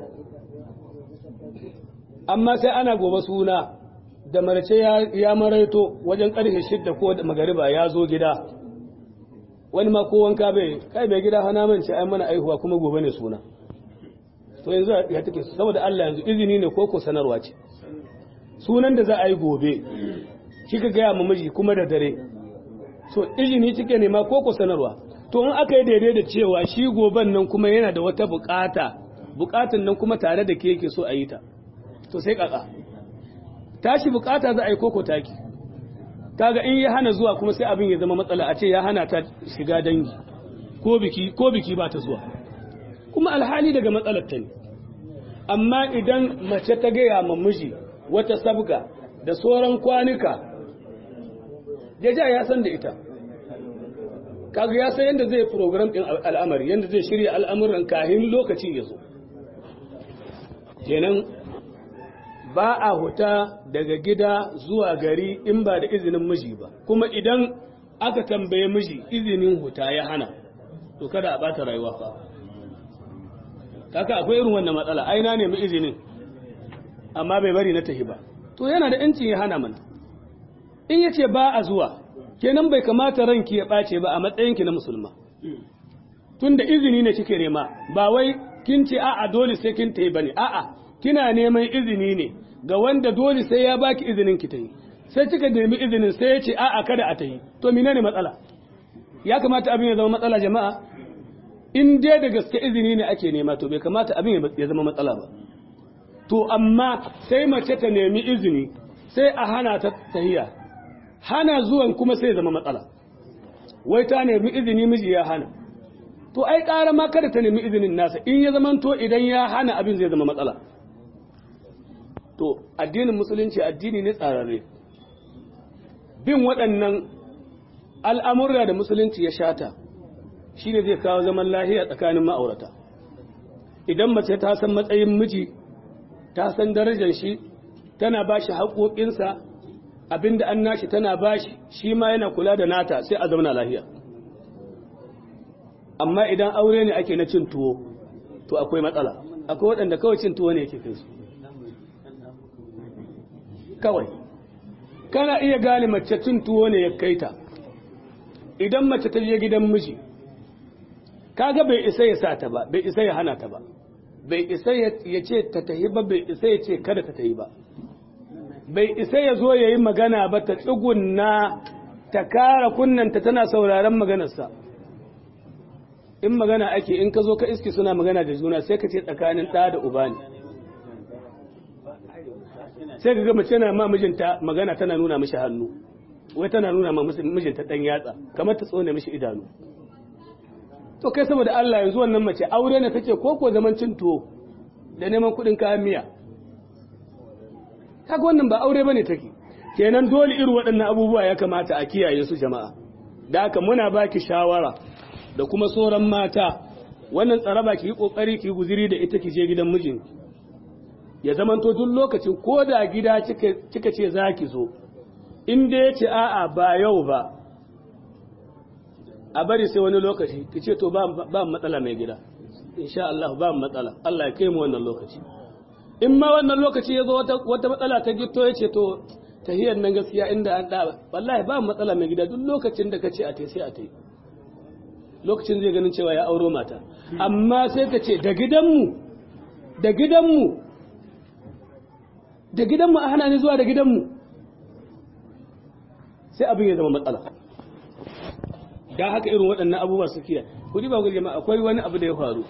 [SPEAKER 2] amma sai ana gobe suna da marce ya maraito wajen karfe shidda ko da magariba ya zo gida wani ma ko wanka bai kai bai gida hana man ce ai mana aihuwa kuma gobe ne suna to yanzu ya take saboda Allah yanzu izini ne ko ko sanarwa ce sunan da za a yi gobe kika gaya ma miji kuma da dare so izini kike nema ko ko sanarwa to in aka yi daidai da cewa shi goben nan kuma yana da wata bukata bukatan nan kuma tare da ke yake so a yi ta to sai kaka tashi bukata za a yi koko taki kaga in ya hana zuwa kuma sai abin ya zama matsala a ce ya hana ta shiga dangi ko biki ko biki ba ta zuwa kuma alhali daga matsalar ta ne amma idan mace ta gaya ma miji wata sabga da sauran kwanuka ja ya san da ita kaga ya san yadda zai program din al'amari yadda zai shirya al'amuran kahin lokaci ya zo kenan ba a huta daga gida zuwa gari in ba da izinin miji ba kuma idan aka tambaye miji izinin huta ya hana to kada a bata rayuwa fa kaka akwai irin wannan matsala ai na nemi izinin amma bai bari na tahi ba to yana da yancin ya hana mana in yace ba a zuwa kenan bai kamata ranki ya ɓace ba a matsayinki na musulma tunda izini ne kike nema ba wai kin ce a'a dole sai kin tayi bane a'a kina neman izini ne ga wanda dole sai ya baki izinin ki tayi sai kika nemi izinin sai ya ce a'a kada a tayi to menene matsala ya kamata abin ya zama matsala jama'a in dai da gaske izini ne ake nema to bai kamata abin ya zama matsala ba to amma sai mace ta nemi izini sai a hana ta tahiya hana zuwan kuma sai zama matsala wai ta nemi izini miji ya hana to ai ƙara ma kada ta nemi izinin nasa in ya zama to idan ya hana abin zai zama matsala to addinin musulunci addini ne tsararre bin waɗannan al'amurra da musulunci ya shata shi ne zai kawo zaman lahiya tsakanin ma'aurata idan mace ta san matsayin miji ta san darajar shi tana ba shi haƙoƙinsa abinda an nashi tana ba shi shi ma yana kula da nata sai a zauna lahiya amma idan aure ne ake na cin tuwo to akwai matsala akwai waɗanda kawai cin tuwo ne yake kai su kawai kana iya gane mace cin tuwo ne ya kai ta idan mace ta je gidan miji kaga bai isa ya sa ta ba bai isa ya hana ta ba bai isa ya ce ta tahi ba bai isa ya ce kada ta tahi ba bai isa ya zo ya yi magana ba ta tsugunna ta kara kunnanta tana sauraron maganarsa in magana ake in ka zo ka iski suna magana da juna sai ka ce tsakanin ɗa da uba ne sai ka ga mace na ma mijinta magana tana nuna mishi hannu wai tana nuna ma mijinta ɗan yatsa kamar ta tsone mishi idanu to kai saboda Allah yanzu wannan mace aure ne take ko ko zaman cin tuwo da neman kuɗin kayan miya kaga wannan ba aure bane take kenan dole irin waɗannan abubuwa ya kamata a kiyaye su jama'a da haka muna baki shawara da kuma sauran mata wannan tsaraba ki yi kokari ki guziri da ita ki je gidan mijin ya zamanto duk lokacin ko da gida kika ce za ki zo in da ya ce a'a ba yau ba a bari sai wani lokaci ki ce to ba ba matsala mai gida insha Allah ba matsala Allah ya kai mu wannan lokaci in ma wannan lokaci ya zo wata wata matsala ta gitto ya ce to tahiyar nan gaskiya inda an da wallahi ba matsala mai gida duk lokacin da kace a tai sai a tai lokacin zai ganin cewa ya auro mata amma sai ka ce da gidanmu da gidanmu da gidanmu a hana ni zuwa da gidanmu sai abin ya zama matsala da haka irin waɗannan abubuwa su kiyaye kudi ba gurgema akwai wani abu da ya faru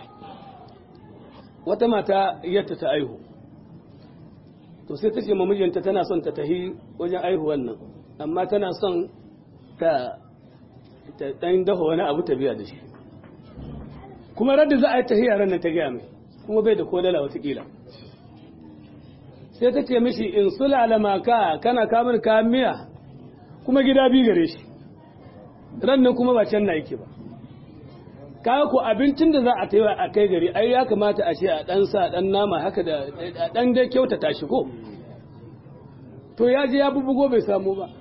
[SPEAKER 2] wata mata yadda ta aihu to sai ta ce ma mijinta tana son ta tahi wajen aihuwan nan amma tana son ta ta dan dafa wani abu ta biya da shi kuma radda za a yi tahiya ran nan ta gaya mai kuma bai da kodala watakila sai ta ce mishi in sulala maka kana kamar kayan miya kuma gida bi gare shi ran nan kuma ba can na yake ba kawo ku abincin da za a taiwa a kai gari ai ya kamata a ce a dan sa dan nama haka da a dan dai kyautata shi ko to ya je ya bubugo bai samu ba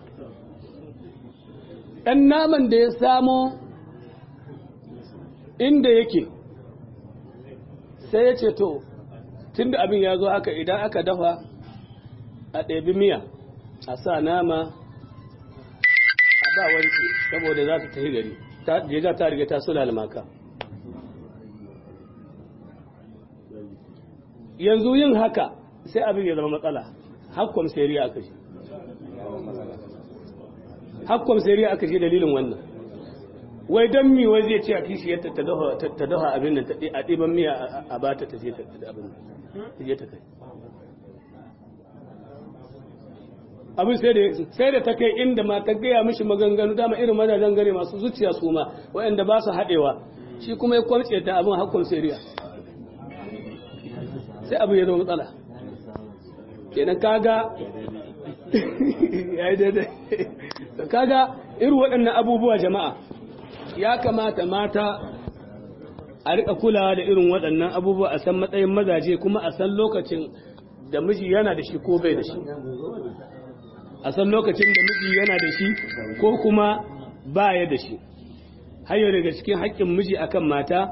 [SPEAKER 2] dan naman da ya samo inda yake sai ya ce to tunda abin ya zo haka idan aka dafa a ɗabi miya a sa nama a ba wanci saboda za ta tafi gari ta riga ta riga ta sulala maka yanzu yin haka sai abin ya zama matsala hakkom seriya aka shi hakkom seriya aka shi dalilin wannan wai don mi wai zai ce a kishi yadda ta dafa abin nan a ɗiban miya a bata ta je ta abin ta je ta kai abin sai da ta kai inda ma ta gaya mishi maganganu dama irin mazajen gare masu zuciya su ma waɗanda ba su haɗewa shi kuma ya kwamce ta abin hakkon seriya sai abin ya zama matsala kenan kaga ya yi daidai kaga irin waɗannan abubuwa jama'a ya kamata mata a riƙa kulawa da irin waɗannan abubuwa a san matsayin mazaje kuma a san lokacin da miji yana da shi ko bai da shi a san lokacin da miji yana da shi ko kuma baya da shi hayo daga cikin haƙƙin miji akan mata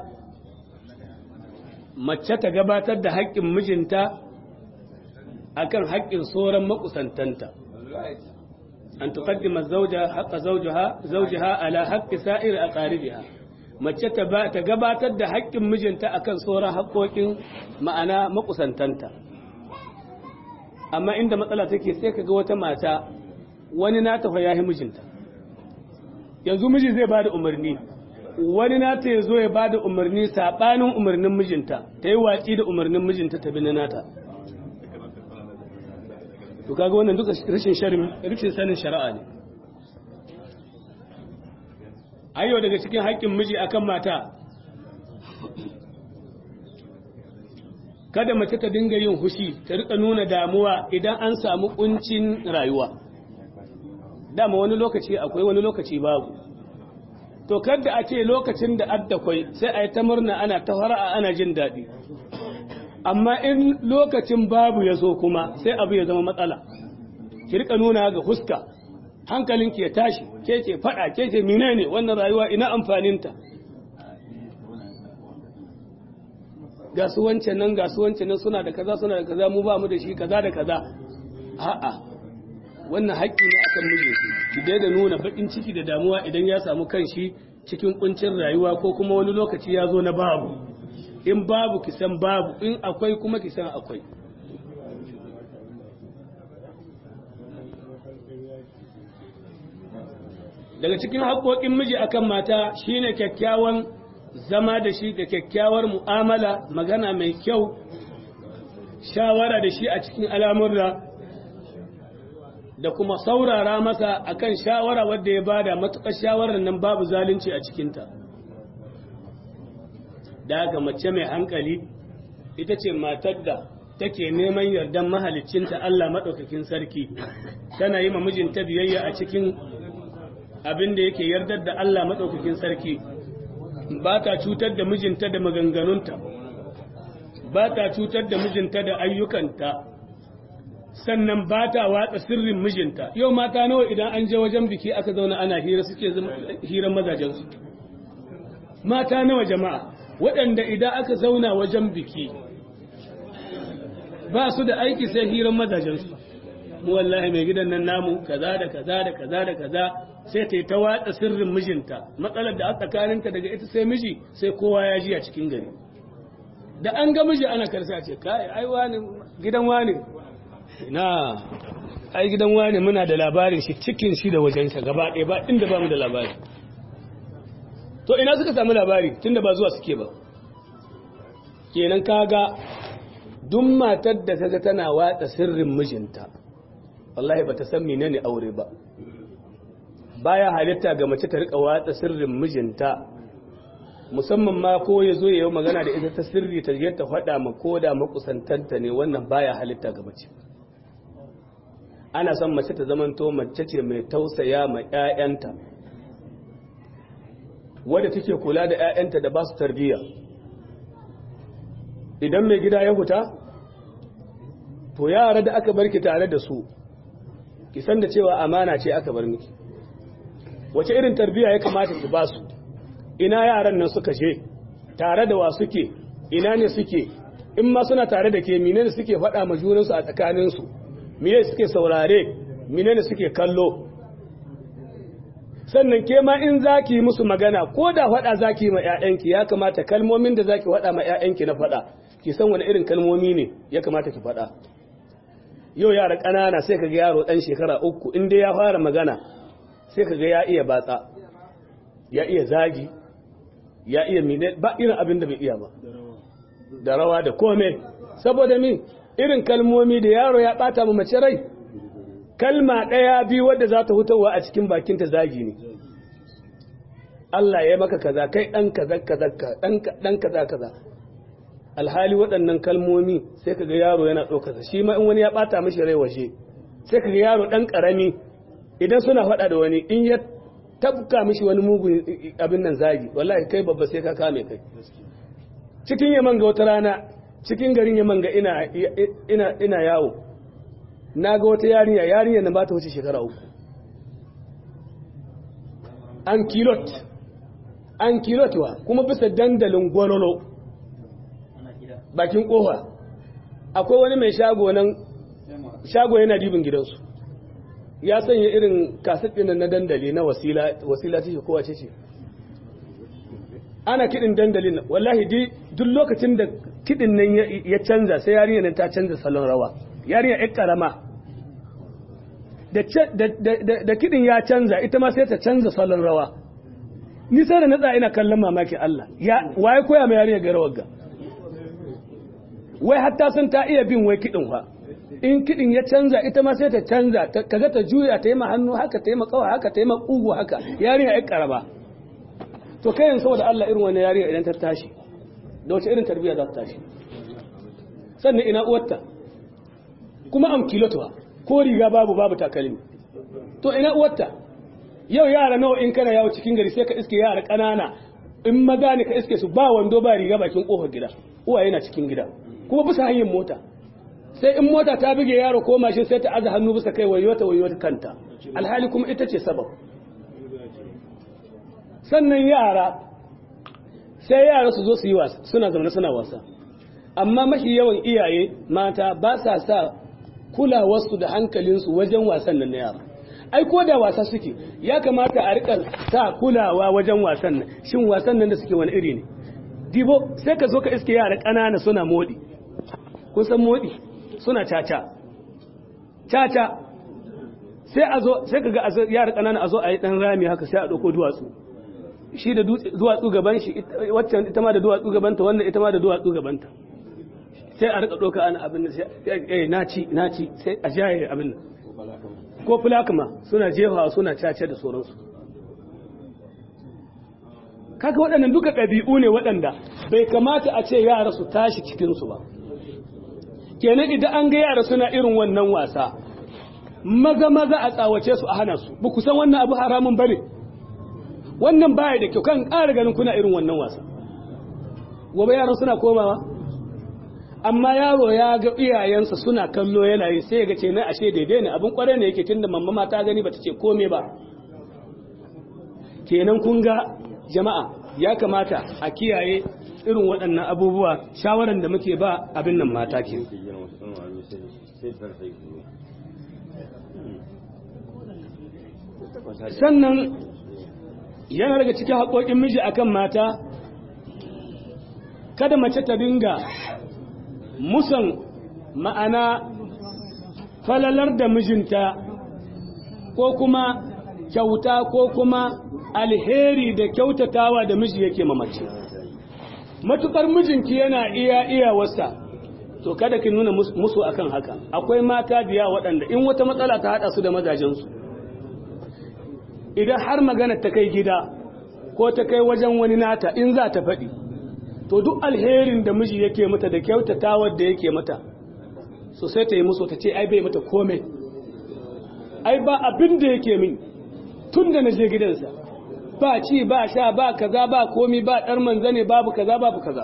[SPEAKER 2] mace ta gabatar da haƙƙin mijinta akan haƙƙin sauran makusantanta an tuqaddima zawja haqqa zawjaha zawjaha ala haqqi sa'ir aqaribiha mace ta ta gabatar da haƙƙin mijinta akan sauran haƙƙoƙin ma'ana makusantanta amma inda matsala take sai kaga wata mata wani na tafa yahi mijinta yanzu miji zai bada umarni wani na ta yazo ya bada umarni sabanin umarnin mijinta ta yi watsi da umarnin mijinta ta bi na nata to kaga wannan duka rashin sharin rashin sanin shari'a ne ayyo daga cikin haƙƙin miji akan mata kada mace ta dinga yin hushi ta rika nuna damuwa idan an samu kuncin rayuwa dama wani lokaci akwai wani lokaci babu to kada a ce lokacin da addakwai sai a yi ta murna ana ta fara'a ana jin daɗi amma in lokacin babu ya zo kuma sai abu ya zama matsala ki rika nuna ga huska hankalinki ya tashi ke ce faɗa ke ce menene wannan rayuwa ina amfaninta ga su wancan nan ga su wancan nan suna da kaza suna da kaza mu ba mu da shi kaza da kaza a'a wannan haƙƙi ne akan mijinki ki daina nuna baƙin ciki da damuwa idan ya samu kanshi cikin kuncin rayuwa ko kuma wani lokaci ya zo na babu in babu ki san babu in akwai kuma ki san akwai daga cikin haƙoƙin miji akan mata shine kyakkyawan zama da shi da kyakkyawar mu'amala magana mai kyau shawara da shi a cikin al'amurra da kuma saurara masa akan shawara wadda ya bada matuƙar shawarar nan babu zalunci a cikinta daga mace mai hankali ita ce matar da take neman yardan mahalicinta Allah maɗaukakin sarki tana yi ma mijinta biyayya a cikin abin da yake yardar da Allah maɗaukakin sarki ba ta cutar da mijinta da maganganunta ba ta cutar da mijinta da ayyukanta
[SPEAKER 3] sannan ba ta watsa sirrin mijinta yau mata nawa idan an je wajen biki aka zauna ana hira suke zama hiran mazajensu mata nawa jama'a waɗanda idan aka zauna wajen biki ba su da aiki sai hiran mazajensu mu wallahi mai gidan nan namu kaza da kaza da kaza da kaza sai ta yi ta watsa sirrin mijinta matsalar da a tsakaninta daga ita sai miji sai kowa ya ji a cikin gari da an ga miji ana karsa ce kai ai wani gidan wani na ai gidan wani muna da labarin shi cikin shi da wajen sa gaba ɗaya ba inda ba mu da labari to ina suka samu labari tunda ba zuwa suke ba kenan kaga duk matar da kaga tana watsa sirrin mijinta wallahi bata san menene aure ba baya halitta ga mace ta rika watsa sirrin mijinta musamman ma ko ya zo ya yi magana da ita ta sirri ta je ta faɗa ma ko da makusantanta ne wannan baya halitta ga mace ana son mace ta zamanto mace ce mai tausaya ma 'ya'yanta wadda take kula da 'ya'yanta da ba su tarbiyya idan mai gida ya huta to yara da aka barki tare da su ki san da cewa amana ce aka bar miki wace irin tarbiyya ya kamata ki ba su ina yaran nan suka je tare da wa suke ina ne suke in ma suna tare da ke mine ne suke faɗa ma junansu a tsakaninsu mine suke saurare mine ne suke kallo sannan ke ma in za ki yi musu magana ko da faɗa za ki yi ma 'ya'yanki ya kamata kalmomin da za ki faɗa ma 'ya'yanki na faɗa ki san wani irin kalmomi ne ya kamata ki faɗa yau yara ƙanana sai ka ga yaro ɗan shekara uku in dai ya fara magana sai ka ga ya iya batsa ya iya zagi ya iya mine ba irin abin da bai iya ba da rawa da kome saboda min irin kalmomi da yaro ya bata mu mace rai kalma ɗaya biyu wadda za ta hutawa a cikin bakinta zagi ne Allah ya maka kaza kai ɗan kaza kaza ɗan kaza kaza alhali waɗannan kalmomi sai kaga yaro yana ɗaukarsa shi ma in wani ya ɓata mishi rai washe sai kaga yaro ɗan ƙarami idan suna faɗa da wani in ya tabka mishi wani mugun abin nan zagi wallahi kai babba sai ka kame kai cikin yaman ga wata rana cikin garin yaman ga ina ina ina yawo na ga wata yarinya yarinya na ba ta wuce shekara uku an kilot an kilot wa kuma bisa dandalin gwalolo bakin kofa akwai wani mai shago nan shago yana dibin gidansu ya sanya irin kaset ɗin na dandali na wasila wasila ce kowa ce ce ana kiɗin dandalin nan wallahi duk lokacin da kiɗin nan ya canza sai yarinya nan ta canza salon rawa yarinya ƴar karama da kiɗin ya canza ita ma sai ta canza salon rawa ni sai da na tsaya ina kallon mamaki Allah ya waye koya mai yarinya ga rawar ga wai hatta sun ta iya bin wai kiɗin fa in kiɗin ya canza ita ma sai ta canza kaga ta juya ta yi ma hannu haka ta yi ma kawa haka ta yi ma ƙugu haka yarinya ya karaba to kai yanzu saboda Allah irin wani yarinya idan ta tashi da wace irin tarbiyya za ta tashi sannan ina uwarta kuma am kilotuwa ko riga babu babu takalmi to ina uwarta yau yara nawa in kana yawo cikin gari sai ka iske yara ƙanana in maza ne ka iske su ba wando ba riga bakin ƙofar gida uwa yana cikin gida kuma bisa hanyar mota sai in mota ta buge yaro ko mashin sai ta aza hannu bisa kai wayo ta wayo kanta alhali kuma ita ce sabab sannan yara sai yara su zo su yi wasa suna zaune suna wasa amma mafi yawan iyaye mata ba sa sa kulawarsu da hankalinsu wajen wasan nan na yara ai ko da wasa suke ya kamata a rika sa kulawa wajen wasan nan shin wasan nan da suke wani iri ne dibo sai ka zo ka iske yara ƙanana suna modi kun san modi suna caca caca sai a zo sai ka ga yara ƙanana a zo a yi ɗan rami haka sai a ɗauko duwatsu shi da duwatsu gaban shi waccan ita ma da duwatsu gabanta wannan ita ma da duwatsu gabanta sai a rika ɗauka ana abin da sai na ci na ci sai a jaye abin nan ko fulakama suna jefawa suna cace da sauransu kaga waɗannan duka ɗabi'u ne waɗanda bai kamata a ce yara su tashi cikinsu ba kenan idan an ga yara suna irin wannan wasa maza maza a tsawace su a hana su ba ku san wannan abu haramun bane wannan baya da kyau kan ƙara ganin kuna irin wannan wasa gobe yaran suna komawa amma yaro ya ga iyayensa suna kallo yana yi sai ya ga ce na ashe daidai ne abin kwarai ne yake tunda mamma ma ta gani bata ce kome ba kenan kun ga jama'a ya kamata a kiyaye irin waɗannan abubuwa shawaran da muke ba abin nan mata ke sannan yana daga cikin haƙoƙin miji akan mata kada mace ta dinga musan ma'ana falalar da mijinta ko kuma kyauta ko kuma alheri da kyautatawa da miji yake mamace matukar mijinki yana iya iya wasa to kada ki nuna musu akan haka akwai mata biya waɗanda in wata matsala ta haɗa su da mazajensu idan har magana ta kai gida ko ta kai wajen wani nata in za ta faɗi to duk alherin da miji yake mata da kyautatawar da yake mata so sai ta yi musu ta ce ai bai mata komai ai ba abin da yake min tun da na je gidansa ba ci ba sha ba kaza ba komi ba ɗar manzane babu kaza babu kaza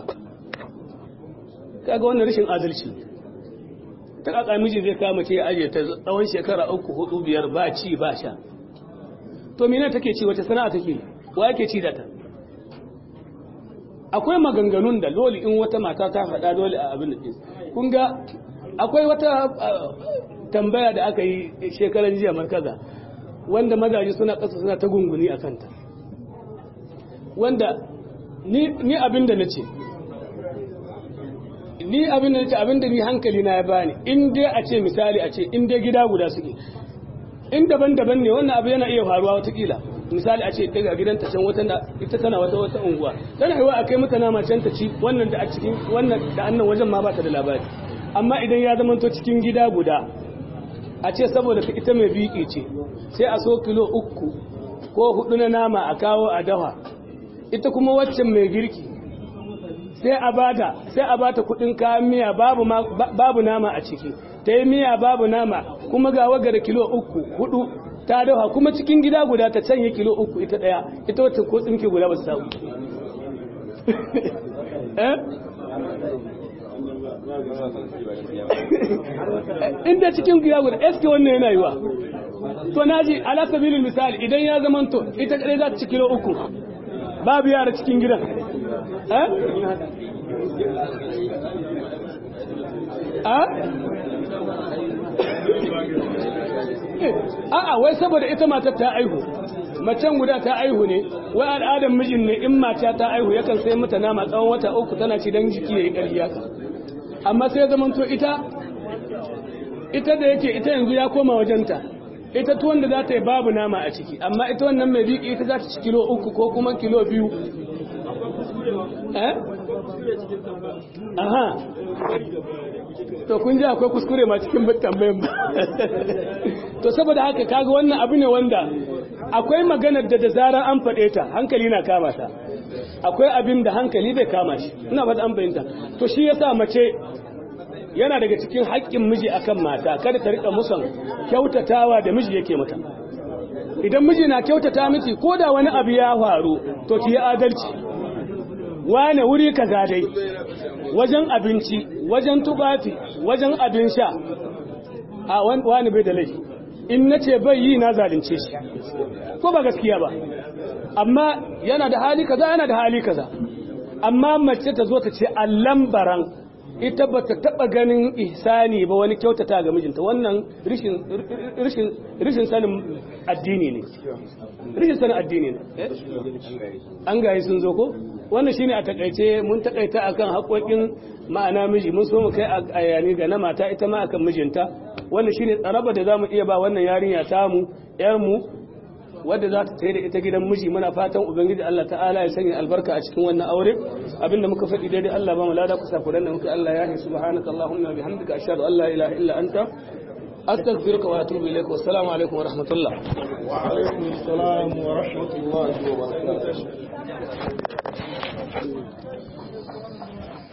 [SPEAKER 3] kaga wannan rashin adalci ta kaka miji zai kama ce aje ta tsawon shekara uku hudu biyar ba ci ba sha to mina take ci wace sana'a take wa yake ci da ta akwai maganganun da dole in wata mata ta faɗa dole a abin da kun ga akwai wata tambaya da aka yi shekaran jiya markaza wanda mazaje suna ƙasa suna ta gunguni a kanta wanda ni abin da na ce ni abin da na ce abin da ni hankali na ya bani in dai a ce misali a ce in dai gida guda suke in daban-daban ne wannan abu yana iya faruwa watakila misali a ce daga gidanta can wata ita tana wata wata unguwa tana yiwa a kai mata nama can ta ci wannan da a cikin wannan da annan wajen ma ba ta da labari amma idan ya zama to cikin gida guda a ce saboda ita mai biki ce sai a so kilo uku ko hudu na nama a kawo a dawa ita kuma waccan mai girki sai a bada sai a bata kudin kayan miya babu babu nama a ciki ta yi miya babu nama kuma ga waga da kilo uku hudu ta dawa kuma cikin gida guda ta canye kilo uku ita daya ita wacce ko tsinke guda ba su samu inda cikin gida guda eske wannan yana yiwa to naji ala sabilin misali idan ya zamanto ita kadai za ta ci kilo uku babu yara cikin gidan eh a'a wai saboda ita matar ta aihu macen guda ta aihu ne wai al'adar mijin ne in mata ta aihu yakan sai mata nama tsawon wata uku tana ci dan jiki yayi ƙarya amma sai zaman to ita ita da yake ita yanzu ya koma wajenta ita tuwon da za ta yi babu nama a ciki amma ita wannan mai biki ita za ta ci kilo uku ko kuma kilo biyu eh aha to kun ji akwai kuskure ma cikin tambayin ba to saboda haka kaga wannan abu ne wanda akwai maganar da da zarar an faɗe ta hankali na kama ta akwai abin da hankali bai kama shi ina ba an bayyanta to shi yasa mace yana daga cikin haƙƙin miji akan mata kada ta rika musan kyautatawa da miji yake mata idan miji na kyautata miki ko da wani abu ya faru to ki yi adalci wane wuri kaza dai wajen abinci wajen tufafi wajen abin sha a wani bai da laifi in na ce bai yi na zalunce shi ko ba gaskiya ba amma yana da hali kaza yana da hali kaza amma mace ta zo ta ce allan baran ita ba ta taɓa ganin ihsani ba wani kyautata ga mijinta wannan rishin sanin addini ne rishin sanin addini ne an gaye sun zo ko wannan shine a takaice mun takaita akan haƙoƙin ma'ana miji mun so mu kai a yani ga na mata ita ma akan mijinta wannan shine tsaraba da zamu iya ba wannan yarinya tamu yar mu wadda za ta tayi da ita gidan miji muna fatan ubangiji Allah ta'ala ya sanya albarka a cikin wannan aure abinda muka faɗi daidai Allah ba mu lada kusa kuran da muka Allah ya yi subhanaka allahumma bihamdika ashhadu an la ilaha illa anta astaghfiruka wa atubu ilaik wa assalamu alaikum wa rahmatullah
[SPEAKER 4] wa alaikum assalam wa rahmatullahi wa barakatuh